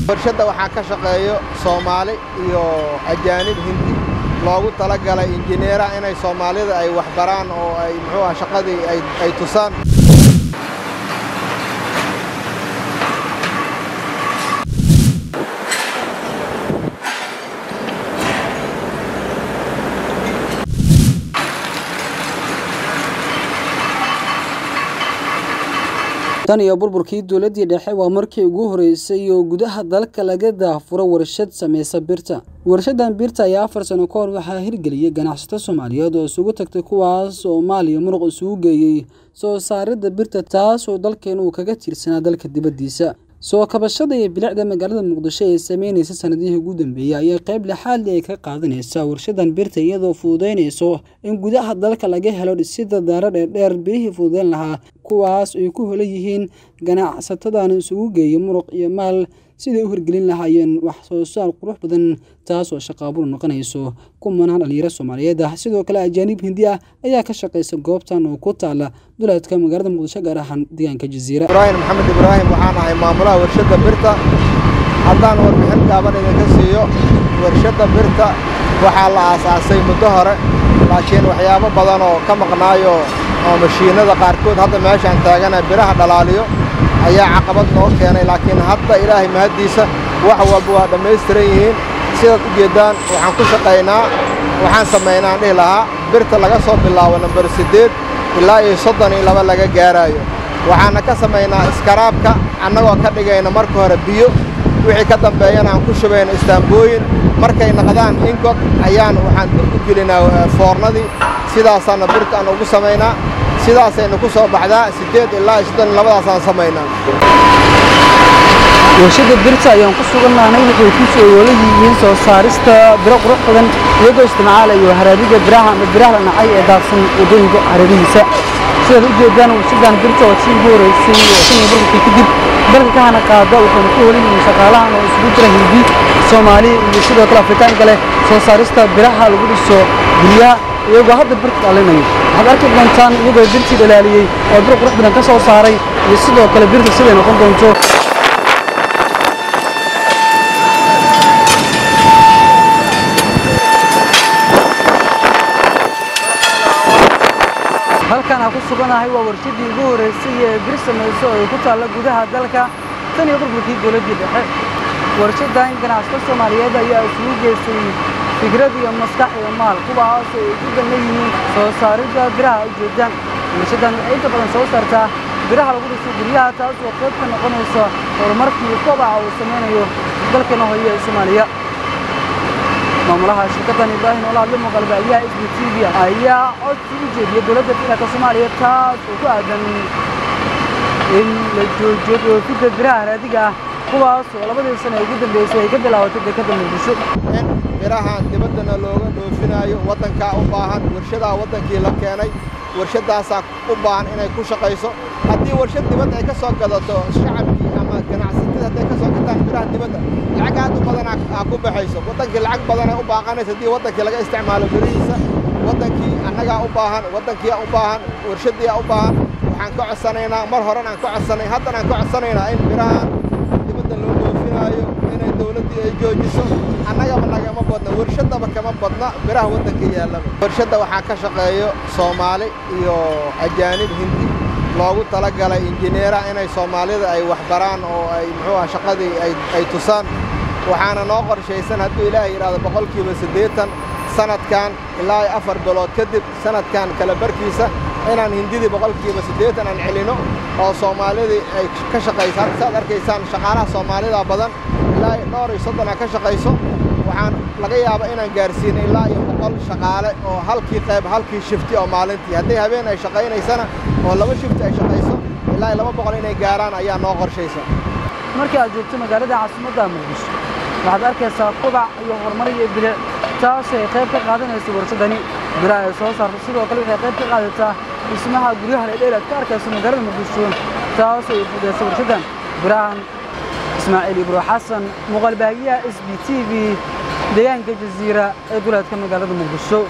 warshadda waxaa ka shaqeeyo soomaali iyo ajaanib hindi loogu talagalay injineera inay soomaalida ay wax baraan oo ay muxuu ah shaqadii ay tusaan tan iyo burburkii dowladdii dhexe waa markii ugu horreysay oo gudaha dalka laga daahfuro warshad samaysa birta warshaddan birta ayaa afar sano ka hor waxaa hirgeliyey ganacsato soomaaliyeed oo isugu tagtay kuwaas soomaaliya muruq isugu geeyey soo saaridda birta taas oo dalkeena uu kaga tiirsanaa dalka dibaddiisa soo kabashada iyo bilicda magaalada muqdisho ee sameynaysa sanadihii ugu dambeeyey ayaa qayb lixaadli ay ka qaadanaysaa warshadan birta iyadoo fududaynayso in gudaha dalka laga helo dhisidda daaro dheerdheer birihii fududayn lahaa kuwaas ay ku holan yihiin ganacsatadan isugu geeya muruq iyo maal siday u hirgelin lahaayeen wax soo saar qurux badan taas oo shaqaabur noqonayso kumanaan dhalinyaro soomaaliyeed ah sidoo kale ajaanib hindi ah ayaa ka shaqaysa goobtan oo ku taala duleedka magaalada muqdisho gaar ahaan deegaanka jaziira ibraahim maxamed ibraahim waxaan ahay maamulaha warshadda birta haddaan warbixin gaaban idinka siiyo warshadda birta waxaa la aasaasay muddo hore laakiin waxyaabo badan oo ka maqnaayo oo mashiinnada qaarkood hadda meeshaan taagana biraha dhalaaliyo ayaa caqabad noo keenay laakiin hadda ilaahay mahaddiisa wax walba waa dhammaystiran yihiin sidaad u jeeddaan waxaan ku shaqaynaa waxaan samaynaan dhihi lahaa birta laga soo bilaabo nambar siddeed ilaa iyo soddon iyo laba laga gaaraayo waxaana ka samaynaa iskaraabka annagoo ka dhigayna marka hore biyo wixii ka dambeeyana aan ku shubayno istaambooyin markay naqdaan ingod ayaan waxaan dib u gelinaa foornadii sidaasaana birta aan ugu samaynaa sidaasaynu ku soo baxdaa siddeed ilaa iyo soddon iyo labadaasaan samaynaa warshadda birta ayaan ku sugannaanay waxay ku soo woola yihiin soo saarista biro qurux badan iyagoo isticmaalayo haraadiga biraha ama biraha la nacay ee daadsan waddooyinka hareerihiisa sidaad u jeedaan warshaddan birta oo sii ugu horeysay oo tan iyo burburkii kadib dalka ka hana qaada waxayna ku holan yihiin shaqaalahan oo isugu jira hindi soomaali iyo sidoo kale afrikaanka leh soo saarista biraha lagu dhiso guryaha iyagoo hadda birta dhalinayo waxaad arki doontaan iyagoo birtii dhalaaliyey oo bir qurux badan ka soo saaray iyo sidoo kale birta siday noqon doonto halkan aan ku suganahay waa warshaddii ugu horreysay ee bir samayso oo ay ku taalla gudaha dalka tan iyo burburkii dowladdii dhexe warshaddan ganacsato soomaaliyeed ayaa isugu geystay fikrad iyo maskax iyo maal kuwaas oo ay ku danna yihiin soo saaridda biraha ujeeddaan warshaddan waxay inta badan soo saartaa biraha lagu dhiso guryaha taas oo qayb ka noqonaysa horumarkii kobaca uu samaynayo dalkeena hooyo ee soomaaliya maamulaha shirkaddan ibraahim oo la hadla muuqaalbaahiyaha s b t v ayaa codsi u jeediyey dowladda federaalka soomaaliya taas oo ku aadan in la joojiyo dhoofidda biraha haraadiga ah kuwaas oo labadii sano ee ugu dambeysay ay ka bilaabatay dekadda muqdisho in birahan dibaddana looga dhoofinaayo waddankaa u baahan warshadaa waddankii la keenay warshaddaasaa u baahan inay ku shaqayso haddii warshad dibadda ay ka soo gadato shacabkii ama ganacsatada hadday ka soo gataan biraha dibadda lacag aad u badan aa ku baxayso waddankii lacag badanay u baaqanaysa haddii waddankii laga isticmaalo birihiisa waddankii annagaa u baahan waddankiyaa u baahan warshaddiyaa u baahan waxaan ka codsanaynaa mar horen aan ka codsanay haddan aan ka codsanaynaa in birahan dibadda loo dhoofinaayo inay dawladdii ay joojiso annagaba nagama badna warshaddaba kama badna biraha waddanka yaallaba warshadda waxaa ka shaqeeyo soomaali iyo ajaanib hindi loogu talagalay injineera inay soomaalida ay wax baraan oo ay muxuu ah shaqadii ay tusaan waxaana noo qorshaysan hadduu ilaahay yidhahdo boqolkiiba siddeetan sanadkan ilaa iyo afar bilood kadib sanadkan kala barkiisa inaan hindidii boqolkiiba siddeetan aan celino oo soomaalidii ay ka shaqayso hadda saad arkaysaan shaqaalaha soomaalida badan ilaa iyo dhowr iyo soddon aa ka shaqayso waxaan laga yaabaa inaan gaarsiino ilaa iyo boqol shaqaale oo halkii qayb halkii shifti oo maalintii hadday habeen ay shaqaynaysana oo laba shifti ay shaqayso ilaa iyo laba boqol inay gaaraan ayaa noo qorshaysa markii aad joogto magaalada caasimadda muqdisho waxaad arkaysaa kubac iyo horumar iyo bilic taas ay qayb ka qaadanayso warshadani biraha ay soo saarto sidoo kale waxay qayb ka qaadataa dhismaha guryaha ledheer aad ka arkayso magaalada muqdisho taas ay fudayso warshaddan birahan ismaaciil ibro xasan muuqaalbaahiyaha s b t v deegaanka jaziira ee duleedka magaalada muqdisho